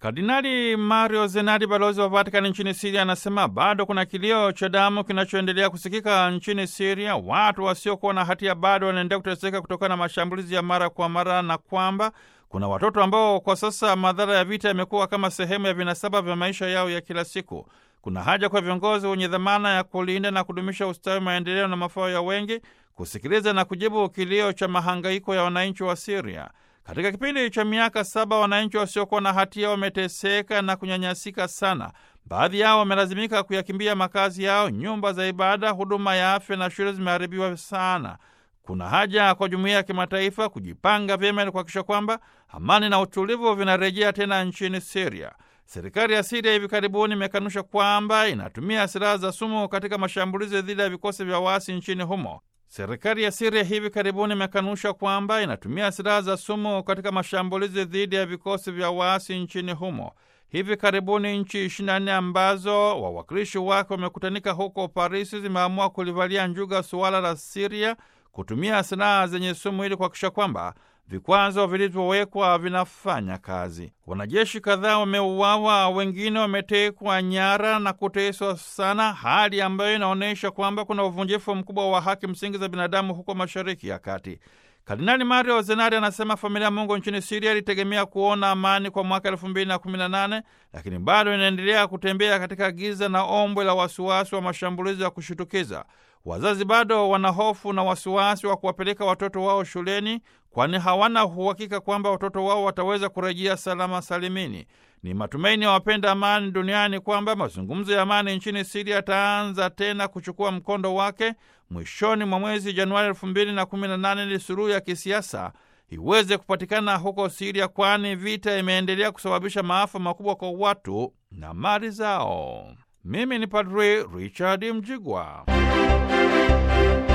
Kardinali Mario Zenari, balozi wa Vatikani nchini Siria, anasema bado kuna kilio cha damu kinachoendelea kusikika nchini Siria. Watu wasiokuwa na hatia bado wanaendelea kuteseka kutokana na mashambulizi ya mara kwa mara, na kwamba kuna watoto ambao kwa sasa madhara ya vita yamekuwa kama sehemu ya vinasaba vya maisha yao ya kila siku. Kuna haja kwa viongozi wenye dhamana ya kulinda na kudumisha ustawi, maendeleo na mafao ya wengi kusikiliza na kujibu kilio cha mahangaiko ya wananchi wa Siria. Katika kipindi cha miaka saba wananchi wasiokuwa na hatia wameteseka na kunyanyasika sana. Baadhi yao wamelazimika kuyakimbia makazi yao, nyumba za ibada, huduma ya afya na shule zimeharibiwa sana. Kuna haja kwa jumuiya ya kimataifa kujipanga vyema ili kuhakikisha kwamba amani na utulivu vinarejea tena nchini Siria. Serikali ya Siria hivi karibuni imekanusha kwamba inatumia silaha za sumu katika mashambulizi dhidi ya vikosi vya waasi nchini humo. Serikali ya Siria hivi karibuni imekanusha kwamba inatumia silaha za sumu katika mashambulizi dhidi ya vikosi vya waasi nchini humo. Hivi karibuni nchi 24 ambazo wawakilishi wake wamekutanika huko Parisi zimeamua kulivalia njuga suala la Siria kutumia silaha zenye sumu ili kuhakikisha kwamba vikwazo vilivyowekwa vinafanya kazi. Wanajeshi kadhaa wameuawa, wengine wametekwa nyara na kuteswa sana, hali ambayo inaonyesha kwamba kuna uvunjifu mkubwa wa haki msingi za binadamu huko Mashariki ya Kati. Kardinali Mario Zenari anasema familia ya Mungu nchini Siria ilitegemea kuona amani kwa mwaka elfu mbili na kumi na nane lakini bado inaendelea kutembea katika giza na ombwe la wasiwasi wa mashambulizi ya kushitukiza. Wazazi bado wana hofu na wasiwasi wa kuwapeleka watoto wao shuleni, kwani hawana uhakika kwamba watoto wao wataweza kurejea salama salimini. Ni matumaini ya wapenda amani duniani kwamba mazungumzo ya amani nchini Siria yataanza tena kuchukua mkondo wake mwishoni mwa mwezi Januari elfu mbili na kumi na nane ili suluhu ya kisiasa iweze kupatikana huko Siria, kwani vita imeendelea kusababisha maafa makubwa kwa watu na mali zao. Mimi ni Padri Richard Mjigwa.